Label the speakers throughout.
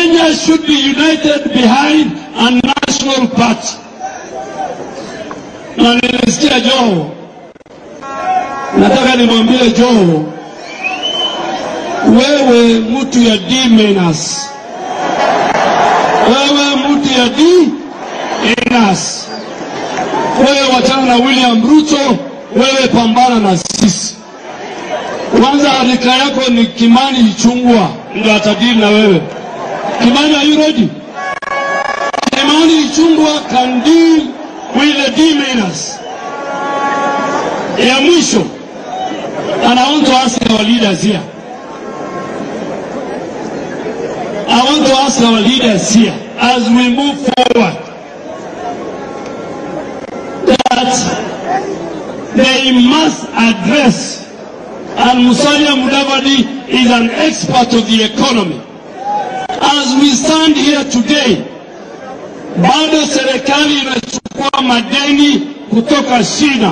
Speaker 1: Kenyans should be united behind a national party. Na nilisikia Joho, nataka nimwambie Joho, wewe mtu ya D minus, wewe mtu ya D minus, wewe wachana na William Ruto, wewe pambana na sisi. Kwanza rika yako ni Kimani Ichung'wa ndio atadili na wewe. Kimani, are you ready? Kimani Ichung'wa can deal with the D-miners. Ya mwisho, and I want to ask our leaders here. I want to ask our leaders here as we move forward that they must address and Musalia Mudavadi is an expert of the economy. As we stand here today, bado serikali inachukua madeni kutoka China.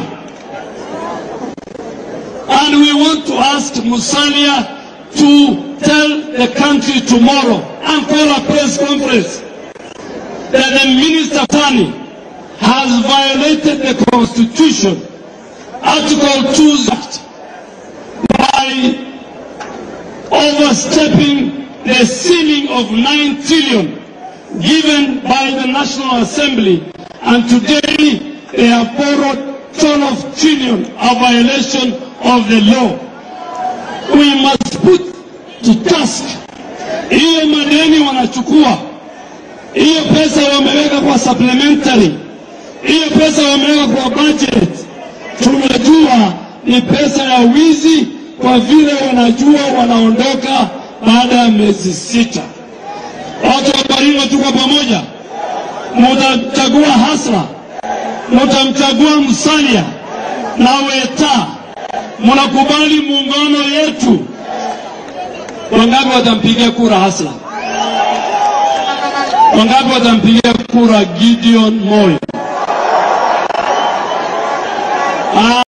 Speaker 1: And we want to ask Musalia to tell the country tomorrow and call a press conference that the Minister Tani has violated the Constitution, Article 2 Act, by overstepping the ceiling of 9 trillion given by the National Assembly and today they have borrowed 12 trillion, a violation of the law. We must put to task hiyo madeni wanachukua, hiyo pesa wameweka kwa supplementary, hiyo pesa wameweka kwa budget, tunajua ni pesa ya wizi kwa vile wanajua wanaondoka baada ya miezi sita. Watu wa Baringo tuko pamoja, mutamchagua Hasla, mutamchagua Musalia na Weta, mnakubali muungano yetu. Wangapi watampigia kura Hasla? Wangapi watampigia kura Gideon Moi?